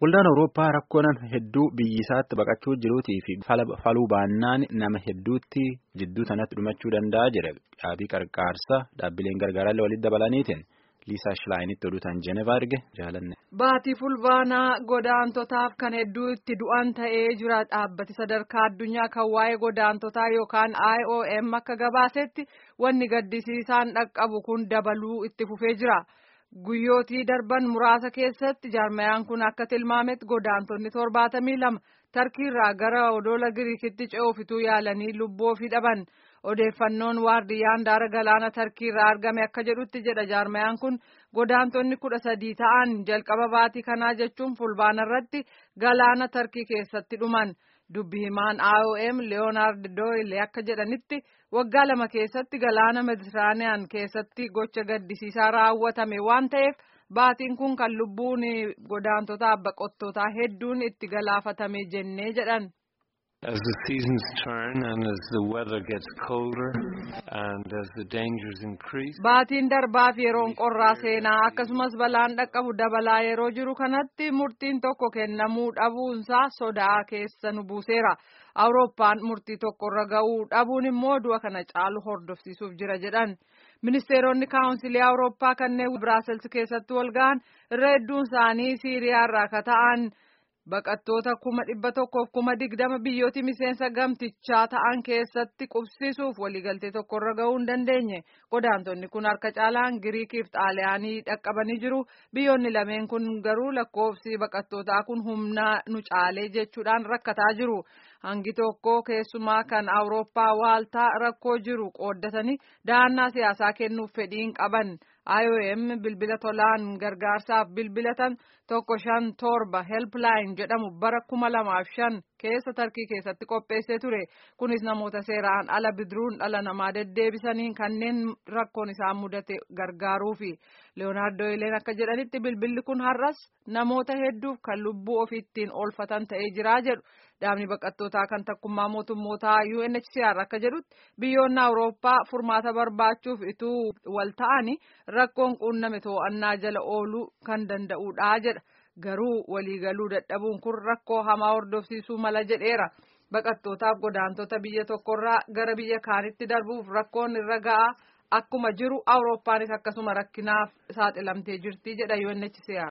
Waldaan Awurooppaa rakkoon hedduu biyyisaatti baqachuu jiruutii fi faluu baannaan nama hedduutti jidduu sanatti dhumachuu danda'a jedha dhaabii qarqaarsa dhaabbileen gargaarallee walitti dabalaniitiin Liisaa Shilaayinitti oduutaan Jeenevaa erge jaalanne. Baatii fulbaanaa godaantotaaf kan hedduu itti du'an ta'ee jira dhaabbati sadarkaa addunyaa kan waa'ee godaantotaa yookaan IOM akka gabaasetti wanni gaddisiisaan dhaqqabu kun dabaluu itti fufee jira. Guyyootii darban muraasa keessatti jaarmayaan kun akka tilmaametti godaantonni torbaatamii lama tarkiirraa gara odoola giriikitti ce'uufituu yaalanii lubbuu ofii dhaban. Odeeffannoon waardiyyaan daara galaana tarkiirraa argame akka jedhutti jedha jaarmayaan kun godaantonni kudha sadii ta'an jalqaba baatii kanaa jechuun fulbaana irratti galaana tarkii keessatti dhuman. Dubbi himaan IOM Leeyonaard Dooyle akka jedhanitti waggaa lama keessatti galaana Meditiraaniyaan keessatti gocha gaddisiisaa raawwatame waan ta'eef baatiin kun kan lubbuun godaantotaa baqattootaa hedduun itti galaafatame jennee jedhan. As the seasons turn and as the weather gets colder and as the dangers increase. Baatiin darbaaf yeroon qorraa seenaa akkasumas balaan dhaqqabu dabalaa yeroo jiru kanatti murtiin tokko kennamuu dhabuunsaa sodaa keessa nu buuseera. Awurooppaan murtii tokkorra ga'uu dhabuun immoo du'a kana caalu hordofsiisuuf jira jedhan. Ministeeronni kaawunsilii Awurooppaa kanneen Biraasels keessatti wal ga'an irra hedduun isaanii Siiriyaarraa akka ta'an. Baqattoota kuma dhibba tokkoof kuma digdama biyyooti miseensa gamtichaa ta'an keessatti qubsiisuuf waliigaltee tokkorra ga'uu hin dandeenye. Godaantonni kun harka caalaan Giriikiif Xaaliyaanii dhaqqabanii jiru. Biyyoonni lameen kun garuu lakkoofsi baqattootaa kun humna nu caalee jechuudhaan rakkataa jiru. Hangi tokko keessumaa kan Awurooppaa waaltaa rakkoo jiru qooddatanii dahannaa siyaasaa kennuuf fedhiin qaban. IOM bilbila tolaan gargaarsaaf bilbilatan tokko shan torba helpline jedhamu bara kuma lamaaf shan keessa tarkii keessatti qopheessee ture kunis namoota seeraan ala bidiruun dhala namaa deddeebisaniin kanneen rakkoon isaan mudate gargaaruufi leeyonaardoo ileen akka jedhanitti bilbilli kun har'as namoota hedduuf kan lubbuu ofiittiin oolfatan ta'ee jiraa jedhu dhaabni baqattootaa kan takkummaa mootummootaa UNHCR akka jedhutti biyyoonni awurooppaa furmaata barbaachuuf ituu wal ta'anii rakkoon quunname to'annaa jala ooluu kan danda'uudha jedha. garuu waliigaluu dadhabuun kun rakkoo hamaa hordofsiisuu mala jedheera baqattootaaf godaantota biyya tokkorraa gara biyya kaanitti darbuuf rakkoon irra ga'a akkuma jiru awurooppaanis akkasuma rakkinaaf saaxilamtee jirti jedha UNHCR.